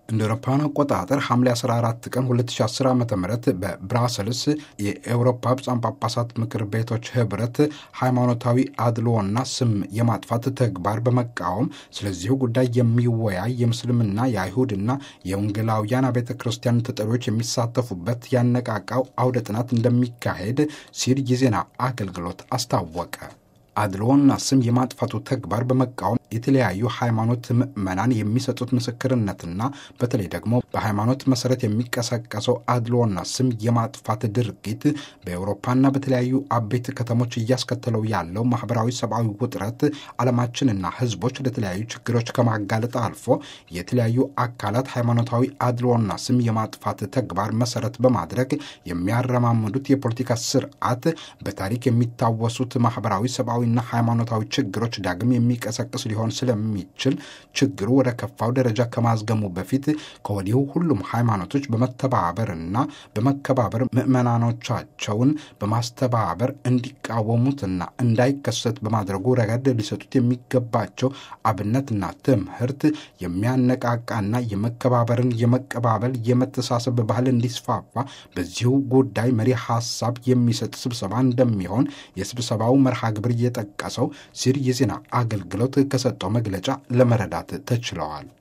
እንደ አውሮፓውያን አቆጣጠር ሐምሌ 14 ቀን 2010 ዓ ም በብራሰልስ የኤውሮፓ ብፁዓን ጳጳሳት ምክር ቤቶች ህብረት ሃይማኖታዊ አድልዎና ስም የማጥፋት ተግባር በመቃወም ስለዚሁ ጉዳይ የሚወያይ የምስልምና የአይሁድና የወንጌላውያን አብያተ ክርስቲያን ተጠሪዎች የሚሳተፉበት ያነቃቃው አውደ ጥናት እንደሚካሄድ ሲል የዜና አገልግሎት አስታወቀ። አድልዎና ስም የማጥፋቱ ተግባር በመቃወም የተለያዩ ሃይማኖት ምዕመናን የሚሰጡት ምስክርነትና በተለይ ደግሞ በሃይማኖት መሰረት የሚቀሰቀሰው አድልዎና ስም የማጥፋት ድርጊት በአውሮፓና በተለያዩ አበይት ከተሞች እያስከተለው ያለው ማህበራዊ፣ ሰብአዊ ውጥረት ዓለማችንና ህዝቦች ለተለያዩ ችግሮች ከማጋለጥ አልፎ የተለያዩ አካላት ሃይማኖታዊ አድልዎና ስም የማጥፋት ተግባር መሰረት በማድረግ የሚያረማምዱት የፖለቲካ ስርዓት በታሪክ የሚታወሱት ማህበራዊ፣ ሰብአዊና ሃይማኖታዊ ችግሮች ዳግም የሚቀሰቅስ ሊሆን ስለሚችል ችግሩ ወደ ከፋው ደረጃ ከማዝገሙ በፊት ከወዲሁ ሁሉም ሃይማኖቶች በመተባበርና በመከባበር ምዕመናኖቻቸውን በማስተባበር እንዲቃወሙትና እንዳይከሰት በማድረጉ ረገድ ሊሰጡት የሚገባቸው አብነትና ትምህርት የሚያነቃቃና የመከባበርን፣ የመቀባበል፣ የመተሳሰብ ባህል እንዲስፋፋ በዚሁ ጉዳይ መሪ ሀሳብ የሚሰጥ ስብሰባ እንደሚሆን የስብሰባው መርሃ ግብር እየጠቀሰው ሲር የዜና አገልግሎት ከሰጠው መግለጫ ለመረዳት ተችለዋል።